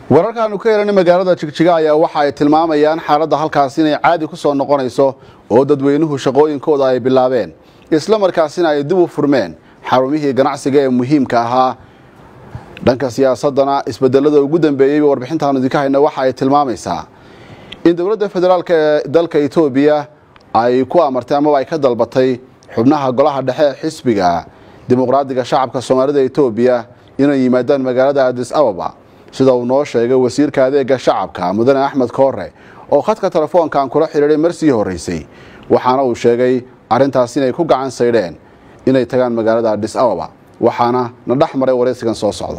wararkaanu ka helanay magaalada jigjiga ayaa waxa ay tilmaamayaan xaaladda halkaasi inay caadi ku soo noqonayso oo dadweynuhu shaqooyinkooda ay bilaabeen isla markaasina ay dib u furmeen xarumihii ganacsiga ee muhiimka ahaa dhanka siyaasadana isbedelada ugu dambeeyey warbixintaanu idinka hayna waxa ay tilmaamaysaa in dowladda federaalk ee dalka etoobiya ay ku amartay amaba ay ka dalbatay xubnaha golaha dhexe ee xisbiga dimuqraadiga shacabka soomaalida etoobiya inay yimaadaan magaalada adis ababa sida uu noo sheegay wasiirka adeega shacabka mudane axmed koore oo khadka telefoonkan kula xidhiidhay marsii horreysay waxaana uu sheegay arrintaas inay ku gacan saydheen inay tagaan magaalada adis ababa waxaana na dhex maray waraysigan soo socda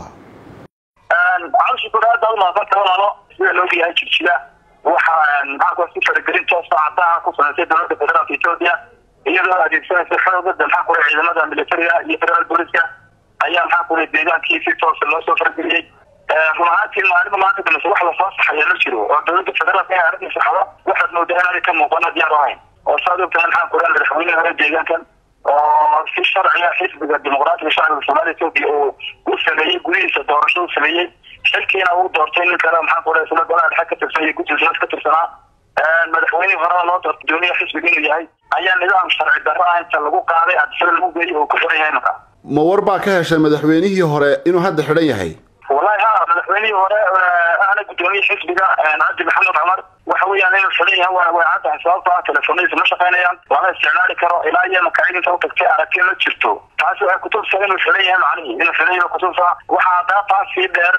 aada umaadanta walaalo sida loogayahay jigjiga waxaa maxaa si faragelin toosa caddaha ku samaysay dowladda federaalka etoobiya iyadoo adeegsanaysa xoogada maxaa kule ciidamada militariga iyo federaal booliska ayaa maxaa kule deegaankii si toosa loo soo farageliyey run ahaantii maalinba maanta damase wax lasoo saxaya ma jiro oo dowladda federaalka inay arrinta saxdo waxaad moodaa inaanay ka muuqana diyaar ahayn oo saad ogtahay maxaa kule madaxweynaha hore deegaankan oo si sharciga xisbiga dimuqraatiga shacbiga soomaalia etoobiya uu u sameeyey gudihiisa doorasho u sameeyey xilkiina uu doortay nin kale maxaa kule isla golaha dhexe ka tirsan iyo guddiga ka tirsanaa madaxweynihii horena loo doortay dooniya xisbiga inuu yahay ayaa nidaam sharci darro ah inta lagu qaaday adisada lagu geeyey oo ku xiran yahay marka ma war baa ka heshay madaxweynihii hore inuu hadda xidhan yahay wallahi ha madaxweynihii hore ahna guddoomiye xisbiga cabdi maxamed cumar waxa weeyaan inuu xidhan yahay waa way caddahay sababto ah telefoonadiisa ma shaqaynayaan lama isticmaali karo ilaa iyo makacidinta u tagtay aragti ma jirto taasi waxay kutusa inuu xidhan yahay macnihii inuu xidhan yahay kutusa waxaa haddaa taas sii dheer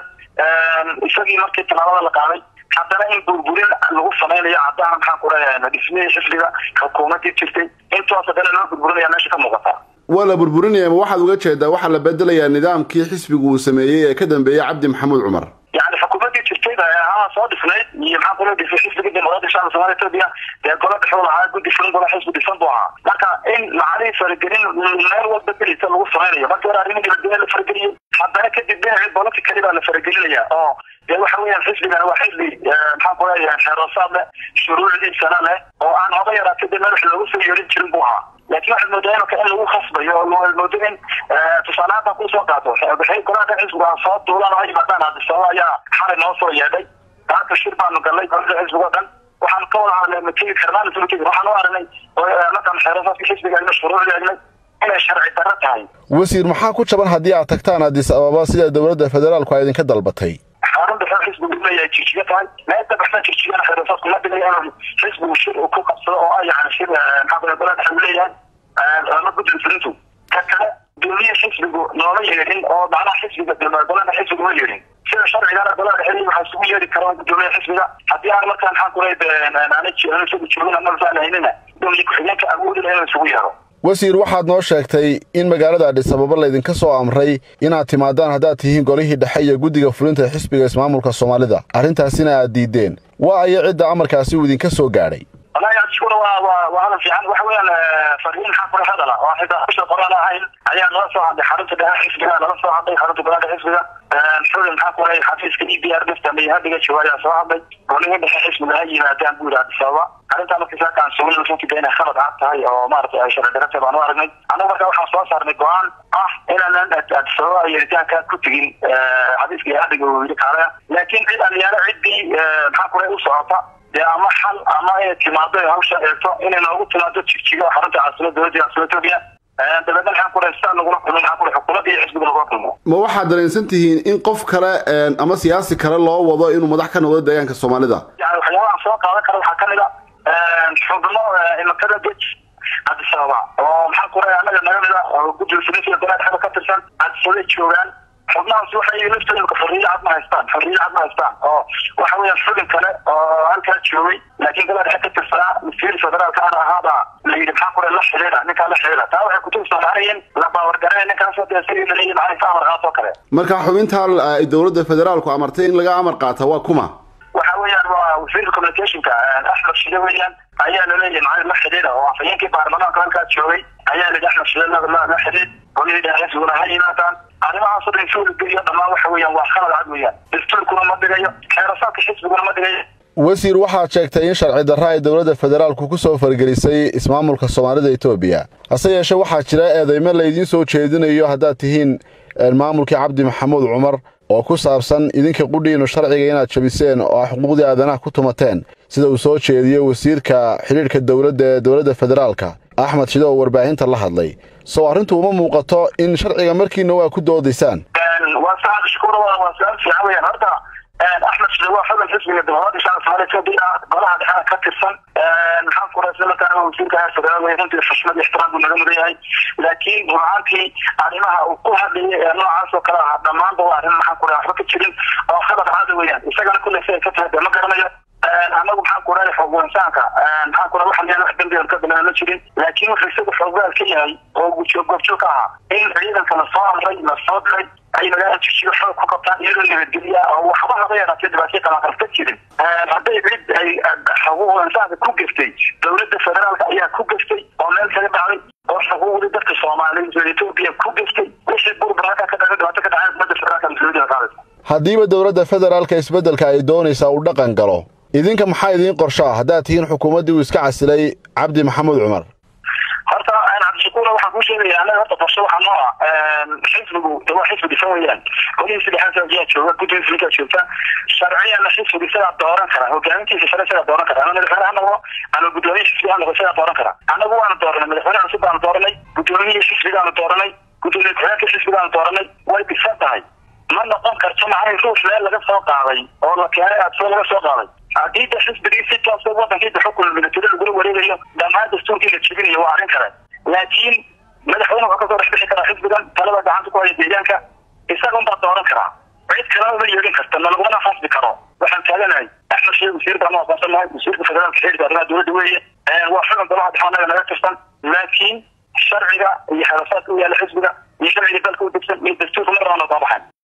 isagii markii tallaabada la qaaday haddana in burburin lagu samaynayo caddaha maxaan ku leeyahay dhismihii xisbiga xukuumadii jirtay intoos haddana loo burburinaya meesha ka muuqata waa la burburinaya ma waxaad uga jeedaa waxaa la bedelayaa nidaamkii xisbigu uu sameeyey ee ka dambeeyey cabdi maxamuud cumar yani xukuumadii jirtay haa soo dhisnayd iyo maxaa kula dhisay xisbiga dimuqraadiga shacabka somalia etoobiya dee golo dhexuu lahaa guddi furin gola xisbi dhisan buu ahaa marka in macalihii faragelin meel walba gelisa lagu samaynayo markii hore arrimihii dibadgenya la farageliyey haddana kadib dhinacii politicali baa la faragelinaya oo dee waxa weeyaan xisbigana waa xisbi maxaan ku leeyahay xeeroosaad leh shuruucdiisana leh oo aan hoga yaraatay dee madax loogu soo yeelin jirin buu ahaa laakiin waxaad moodaa imaka in lagu khasbayo oo moodo in tusaale hadda kusoo qaato golaha xisbiga soo duulaan oo yimaadaan adisababa ayaa xalay noo soo yeedhay maanta shir baanu galnay golada xisbiga o dhan waxaan ka wada hadlay ma tegi karnaan isma tegi waxaan u aragnay markaan xeerasaadka xisbiga egnay shuruucda egnay inay sharci darro tahay wasiir maxaa ku jaban haddii aad tagtaan adis ababa sida dowladda federaalku ay idinka dalbatay xarun dhexe xisbigu leeyahay jirjiga tahay meel dabaxsan jirjigana xeerasaadku ma dhigay inuu xisbigu shir uu ku qabsado oo ah yani shir maxaa kule golaha dhexe uu leeyahay ama guddiga fulintu ka kale dowliya xisbigu nooma yeedhin oo macnaha xisbiga golaha xisbiga ma yeedhin sida sharcigana golaha dhexe waxaa isugu yeedhi kara gudoomiya xisbiga haddii aan markaa maxaan kule aanay isagu joogin ama faalahaynina gudoomiye ku-xigeenka awoodi laha inuu isugu yeero wasiir waxaad noo sheegtay in magaalada adhis ababa laydinka soo amray inaad timaadaan haddaad tihiin golihii dhexe iyo guddiga fulinta ee xisbiga ismaamulka soomaalida arrintaasina aad diideen waa aya cidda amarkaasi uu idinka soo gaadhay wallahi adiguna waa waa waa hadal fiican waxa weeyaan fariin maxaa kula hadala oo xitaa bisha qoraan ahayn ayaa nala soo hadlay xarunta dhexe xisbiga nala soo hadlay xarunta golaha xisbiga xulin maxaa kula xafiiska e b r dhifta mayhadiga jawaariyaa soo hadlay golihii dhexe xisbiga ha yimaadaan buu yidhi adis ababa arrintaa markii saakaan sugin runtii inay khalad cad tahay oo maaragtay ay sharci darate baan u aragnay annagu markaa waxaan soo saarnay go-aan ah inaanan adis ababa yeeritaanka ku tegin xafiiska ihadiga uu yidhi kaale laakiin cid aliyaalo ciddii maxaa kula u socota dee ama xal ama inay timaado hawsha eegto inay noogu timaado jigjiga oo xarunta caasimada dowladda caasimada etoobiya dabeedna maxaan kule sidaa nagula kulmo maxaa kule xukuumadda iyo xisbiga nagula kulmo ma waxaad dareensan tihiin in qof kale ama siyaasi kale loo wado inuu madax ka noqdo deegaanka soomaalida yani waxyaabahan soo qaadan kara waxaa kamid a xubno imakada dej adis ababa oo maxaan kule annaga naga mida oo guddiga fulinsiga golaha dhexda ka tirsan adisababay joogaan xubnahaas waxay laftooda xorriye cad ma haystaan xorriye cad ma haystaan oo waxa weeyaan xubin kale oo halkaa joogay laakiin golaha dhexe ka tirsanaa masiir federaalka ana ahaaba la yidhi maxaa kule la xidhiidha ninkaa la xidhiidha taa waxay kutusa macnayin la baawargaray ninkaasoo dee sidii laleeyahy macnaha ka amar qaatoo kale marka xubinta ay dowladda federaalku amartay in laga amar qaata waa kuma waxa weeyaan waa wasiirka communicationka axmed shide weeyaan ayaa laleeyahay macnaha la xidhiidha oo afhayeenkii baarlamaanka halkaa joogay ayaa layidhi axmed shide la xidhiid golihii dhexe xisbiguna ha yimaadaan arrimahaasoo dhan suuli geliyo dhammaan waxa weeyaan waa khalad cad weeyaan dastuurkuna ma dhigayo xeerasaadka xisbiguna ma dhigayo wasiir waxaad sheegtay in sharci darra ay dowladda federaalku ku soo fargelisay ismaamulka soomaalida etoobiya hase yeeshee waxaa jira eedeymo laydiin soo jeedinayo haddaad tihiin maamulkii cabdi maxamuud cumar oo ku saabsan idinka qudhiinu sharciga inaad jabiseen oo ah xuquuqdii aadanaha ku tumateen sida uu soo jeediyey wasiirka xidhiidhka dowladda ee dowladda federaalka axmed shide oo warbaahinta la hadlay sow arrintu uma muuqato in sharciga markiina waa ku doodaysaan waa saacad shukuur waa su-aal fiican weyaan horta axmed shide waa xubin xisbiga dimuqraadi shacabka soomaaliya etoobiya golaha dhexena ka tirsan maxaan ku raasla markaana wasiirka federaal wey runtii xushmad iyo ixtiraam buu naga mudan yahay laakiin run ahaantii arrimaha uu ku hadlayay ee noocaas oo kale ah dhammaanba waa arrin maxaan ku raha waxba ka jirin oo khalad caada weeyaan isagana kulle si ay ka tahay dee ma garanayo anagu maxaan ku rahay xoogwansaanka maxaan ku raha waxa leeyahay wax dambigan ka bilaana ma jirin laakiin wuxuu isagu xooggaal ka yahay oo gujoog goobjoog ka ahaa in ciidanka lasoo amray lasoo diray ay magaalada jishiyo xoog ku qabtaan iyadoo nabadgelya oo waxba haba yaraatee dhibaatyo qalaqal ka jirin hadday cid ay xuquuqwansaanka ku geftay dowladda federaalka ayaa ku geftay oo meel kaga dhacday oo xuquuqdii dadka soomaaliyeed oo etoobiya ku geftay wixii burburaka ka dhacay dhibaato ka dhacay ummadda federaalka mas-uuliyadda qaadaysa haddiiba dowladda federaalka isbeddelka ay doonaysaa uu dhaqan galo idinka maxaa idiin qorshaa haddaad tihiin xukuumaddii uu iska casilay cabdi maxamuud cumar horta cabdishakuura waxaan kuu sheegaya anaga horta qorshe waxaa noo ah xisbigu de waa xisbi dhisan weeyaan qolihii saddexaad ayaa jooga guddiga fulinkaa joogta sharciyana xisbiga isagaa dooran kara hogaamintiisa sare isagaa dooran kara ama madaxweyne ha noqdo ama guddoomiye xisbiga ha noqdo isagaa dooran kara anagu waanu dooranay madaxweyne cusub baanu dooranay guddoomiyihii xisbigaanu dooranay guddoomiye ku-xigeenka xisbigaanu dooranay way dhisan tahay ma noqon karto macnay ruux meel laga soo qaaday oo la keenay adsoo laga soo qaaday haddii da xisbigii si toosa wadankiida xukun militari lagula wareegayo dhammaan dastuurkii la jebinayo waa arrin kale laakiin madaxweyne wuxuu kasoo dhex bixi karaa xisbigan talada gacanta ku haya deegaanka isaga unbaa dooran karaa cid kalena ma yeelin karta ma lagumana fasbi karo waxaan taaganahay axmed sheekh wasiir baanu aqoonsanahay wasiirka federaalka xiriirka arrimaha dowladda weeye waa xubin golaha dhexanaga naga tirsan laakiin sharciga iyo xerasaadka u yaala xisbiga iyo sharciga dalka u degsan iyo dastuurka marnaba noo soo baxayn